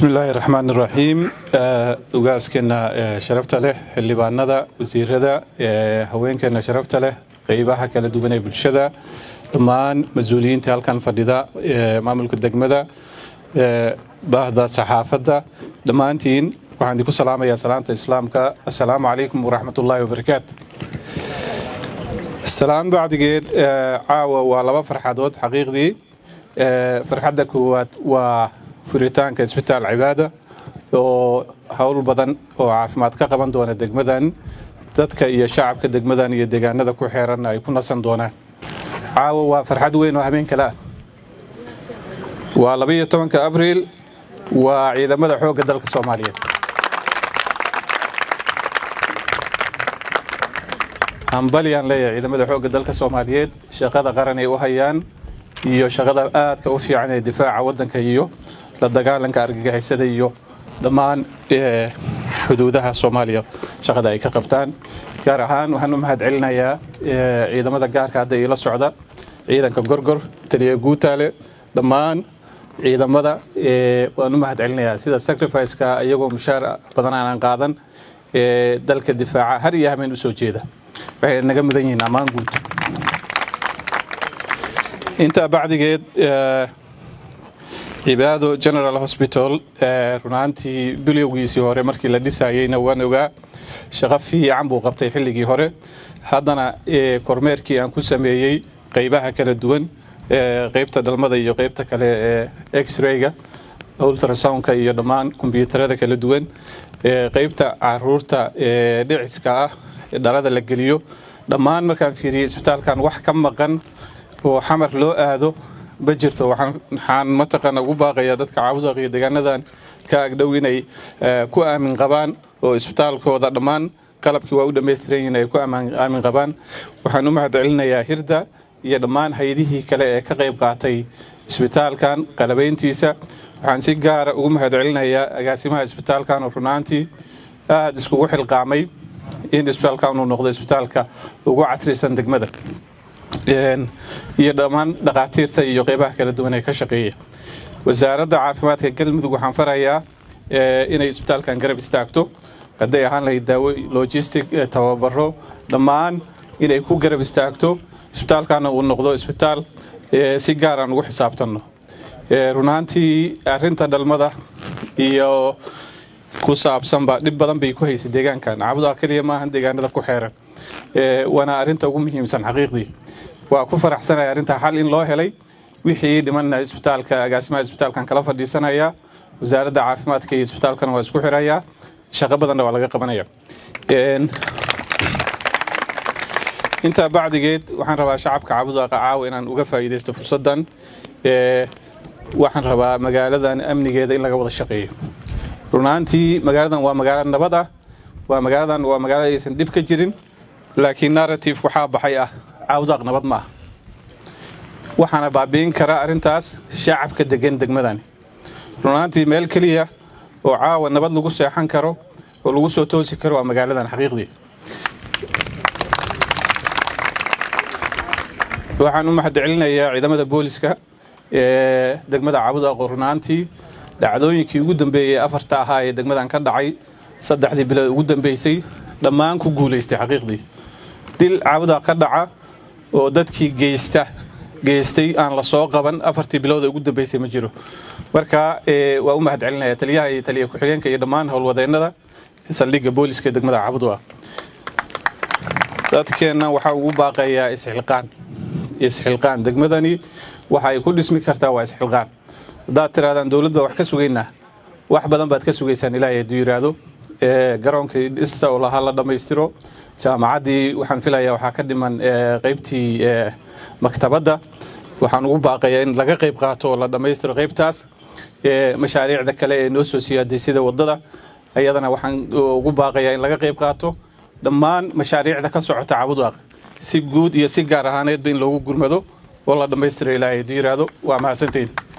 bismi illaahi raxmaan iraxiim ugaaskeena sharafta leh xildhibaanada wasiirada haweenkeena sharafta leh qeybaha kala duwan ee bulshada dhammaan mas-uuliyiinta halkan fadhida maamulka degmada baahda saxaafadda dhammaantiin waxaan idinku salaamayaa salaanta islaamka assalaamu calaykum waraxmat ullaahi wabarakaatu salaan bacdigeed caawa waa laba farxadood xaqiiqdii farxadda koowaad waa furitaanka isbitaal cibaada oo howl badan oo caafimaad ka qaban doona degmadan dadka iyo shacabka degmadan iyo deegaanada ku xeeran ay ku nasan doonaan caawa waa farxad weyn oo habeen kale ah waa labaiyo tobanka abriil waa ciidamada xoogga dalka soomaaliyeed hambalyaan leeyahay ciidamada xoogga dalka soomaaliyeed shaqada qaran ay u hayaan iyo shaqada aadka u fiican ee difaaca waddanka iyo la dagaalanka argagixisada iyo dhammaan xuduudaha soomaaliya shaqada ay ka qabtaan gaar ahaan waxaan u mahad celinayaa ciidamada gaarka hadda iila socda ciidanka gorgor taliya guutaale dhammaan ciidamada waan u mahad celinayaa sida sacrificeka iyagoo mushaar badan aanan qaadan ee dalka difaaca har iyo hameen usoo jeeda waxay naga mudan yihiin ammaan guud intaa bacdigeed cibaado general hosbital runaantii bilowgiisii hore markii la dhisayeyna waan ogaa shaqo fiican buu qabtay xilligii hore haddana kormeerkii aan ku sameeyey qeybaha kala duwan qeybta dhalmada iyo qeybta kale ee x-rayga ultrasoundka iyo dhammaan kombyuutarada kala duwan qeybta caruurta dhiciska ah dhalada la geliyo dhammaan markaan fiiriyey isbitaalkan wax ka maqan oo xamar loo aado ma jirto waxaan mataqaana ugu baaqayaa dadka caabudaaq iyo deegaanadan ka agdhow inay ku aamin qabaan oo isbitaalkooda dhammaan qalabkii waa u dhammaystiran yihiin ay ku aamin qabaan waxaan u mahad celinayaa hirda iyo dhammaan haydihii kale ee ka qayb qaatay isbitaalkan qalabayntiisa waxaan si gaara ugu mahad celinayaa agaasimaha isbitaalkan oo runaantii aada iskugu xilqaamay in isbitaalkan uu noqdo isbitaalka ugu casrisan degmada iyo dhammaan dhakhaatiirta iyo qeybaha kala duwan ee ka shaqeeya wasaaradda caafimaadka galmudug waxaan farayaa inay isbitaalkan garab istaagto hadday ahaan lahayd daawo logistic tababaro dhammaan inay ku garab istaagto isbitaalkana uu noqdo isbitaal si gaaraan ugu xisaabtanno runaantii arinta dhalmada iyo ku saabsanba dhib badan bay ku haysay deegaankan caabudaa keliya maahan deegaanada ku xeeran waana arinta ugu muhiimsan xaqiiqdii waa ku faraxsanaya arrintaa xal in loo helay wixii dhimanna isbitaalka agaasimaha isbitaalkan kala fadhiisanaya wasaaradda caafimaadka iyo isbitaalkana waa isku xirayaa shaqo badanna waa laga qabanaya intaa bacdigeed waxaan rabaa shacabka caabudaaqa caawa inaan uga faa'iidaysto fursaddan waxaan rabaa magaaladan amnigeeda in laga wada shaqeeyo runaantii magaaladan waa magaalo nabad ah waa magaaladan waa magaalo aysan dhib ka jirin laakiin narrative waxaa baxay ah caawdaaq nabad ma ah waxaana baabi'in kara arrintaas shacabka degan degmadani runaantii meel keliya oo caawa nabad lagu seexan karo oo lagu soo toosi karo waa magaaladan xaqiiqdii waxaan u mahad celinayaa ciidamada booliska ee degmada caabudaaqo runaantii dhacdooyinkii ugu dambeeyey afarta ahaa ee degmadan ka dhacay saddexdii bilood ugu dambeysay dhammaan ku guulaystay xaqiiqdii dil caabudaaq ka dhaca oo dadkii geysta geystay aan la soo qaban afartii bilowda ugu dambeysay ma jiro marka waa u mahad celinaya taliyaha iyo taliya ku-xigeenka iyo dhammaan howlwadeennada saldhigga booliska degmada cabudua dadkeenna waxaa ugu baaqayaa isxilqaan isxilqaan degmadani waxa ay ku dhismi kartaa waa isxilqaan haddaad tirahdaan dowlad baa wax ka sugaynaa wax badan baad ka sugaysaan ilaahay hadduu yidhaahdo garoonkii dhista oo lahaa la dhammaystiro jaamacaddii waxaan filayaa waxaa ka dhiman qeybtii maktabadda waxaan ugu baaqayaa in laga qayb qaato oo la dhammaystiro qeybtaas mashaariicda kale ee noo soo siyaaday sida waddada ayadana waxaan ugu baaqayaa in laga qayb qaato dhammaan mashaariicda ka socota cabudaaq si guud iyo si gaar ahaaneedba in loogu gurmado oo la dhammaystiro ilaahay hadduu yidhaahdo waa mahadsantiin